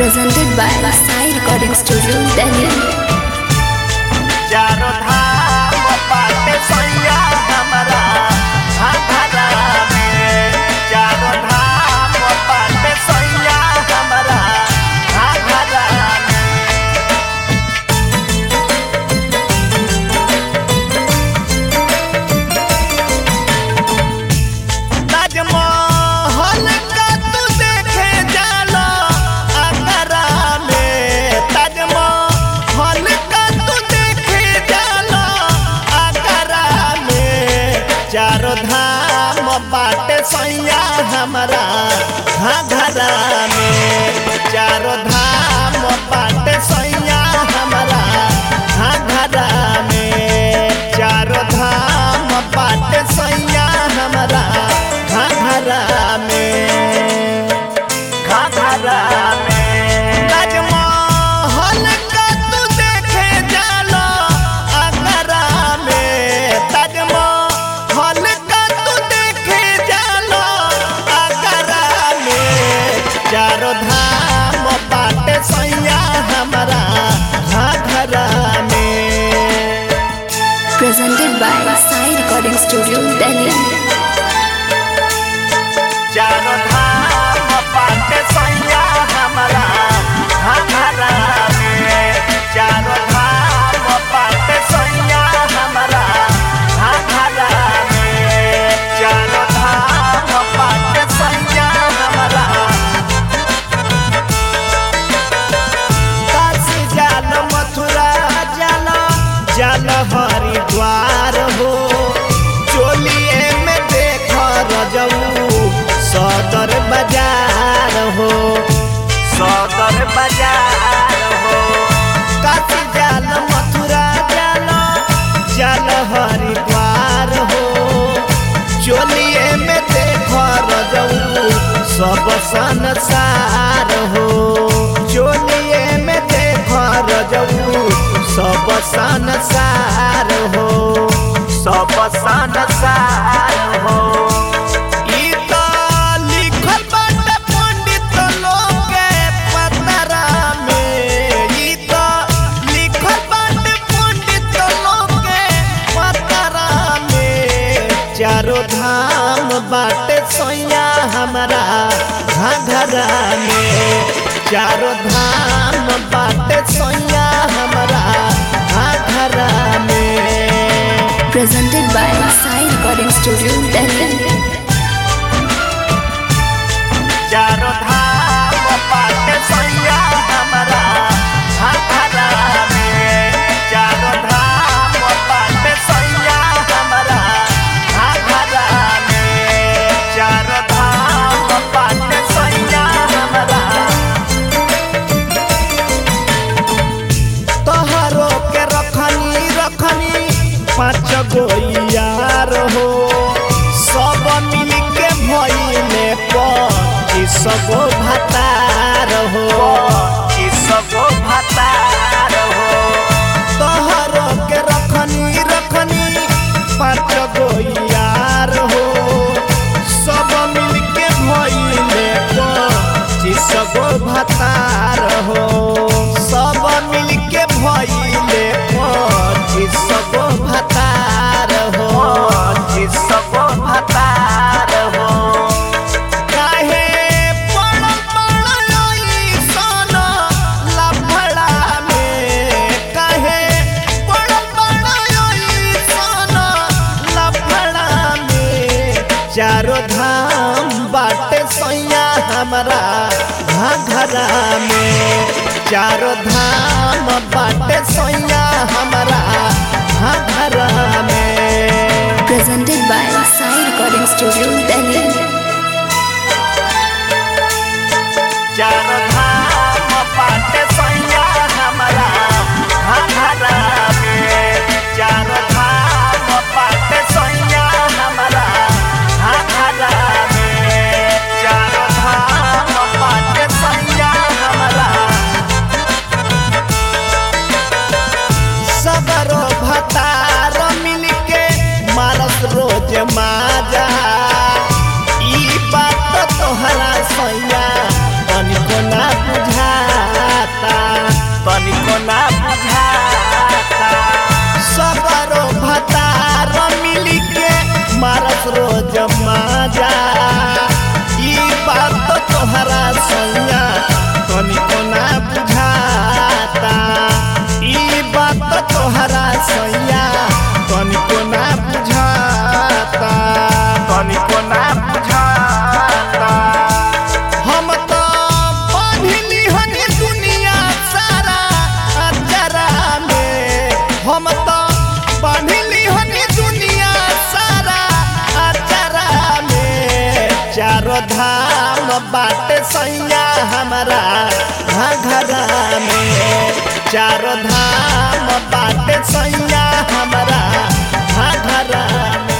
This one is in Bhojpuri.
presented by Sai Recording Studio, Delhi. चारो धाम बाटे सैया हमरा घाघरा में चारो धाम बाटे सैया हमरा घाघरा में ताजमहल का तू देखे जाला आगरा में ताजमहल का तू देखे जाला आगरा में चारो धाम बाटे सैया हमरा घाघरा में चारो धाम बाटे सैया हमरा घाघरा में चारो धाम बाटे सैया हमरा घाघरा में घाघरा में ताजमहल का तू देखे जाला आगरा में ताजमहल का तू देखे जाला आगरा में चारो धाम बाटे सैया हमरा घाघरा में Presented by Sai Recording Studio, Delhi. चारो धाम बाटे सैया हमरा घाघरा में चारो धाम बाटे सैया हमरा घाघरा में चारो धाम बाटे सैया हमरा काशी जाल मथुरा जाल जाल हरिद्वार हो चोलिए में देख रजऊ सदर बाजार हो सदर बाजार हो काशी जाल मथुरा जाल जाल हरिद्वार हो चोलिए में देख रजऊ सब संसार हो चोलिए में देख रजऊ सब संसार हो सब संसार हो ई त लिखल बाटे पंडित लोग के पतरा में ई त लिखल बाटे पंडित लोग के पतरा में चारो धाम बाटे सोया हमरा घाघरा में चारो धाम बाटे सोया हमरा घाघरा में Presented by Sai Recording Studio, Delhi. चारो धाम बाटे सैया हमरा घाघरा में चारो धाम बाटे सैया हमरा घाघरा में चारो धाम बाटे सैया हमरा तोहरो के रखनी रखनी पाँच गो यार हो सब मिल के भइले पच्चीस गो भतार हो पच्चीस गो भतार हो तोहरो के रखनी रखनी पाँच गो यार हो सब मिल के भइले पच्चीस गो भतार हो सब मिल के भइले पच्चीस गो भतार हो पच्चीस गो भतार हो काहे पड़ पड़ सन लफड़ा में काहे पड़ पड़ सन लफड़ा में चारो धाम बाटे सैया हमरा घाघरा में चारो धाम बाटे सैया हमरा घाघरा में Presented by Sai Recording Studio, Delhi. चारो धाम बाटे सैया हमरा घाघरा में चारो धाम बाटे सैया हमरा घाघरा में चारो धाम बाटे सैया हमरा सबरो भतार मिलके मारस रोज माजा ई सैया तनिको ना बुझाता ई बात तोहरा सैया तनिको ना बुझाता तनिको ना बुझाता हम तो पढ़ली हनी दुनिया सारा अजरा में हम तो पढ़ली हनी दुनिया सारा अजरा में चारो धाम बाटे सैया हमारा घघरा में चारो धाम बाटे सैया हमारा घघरा में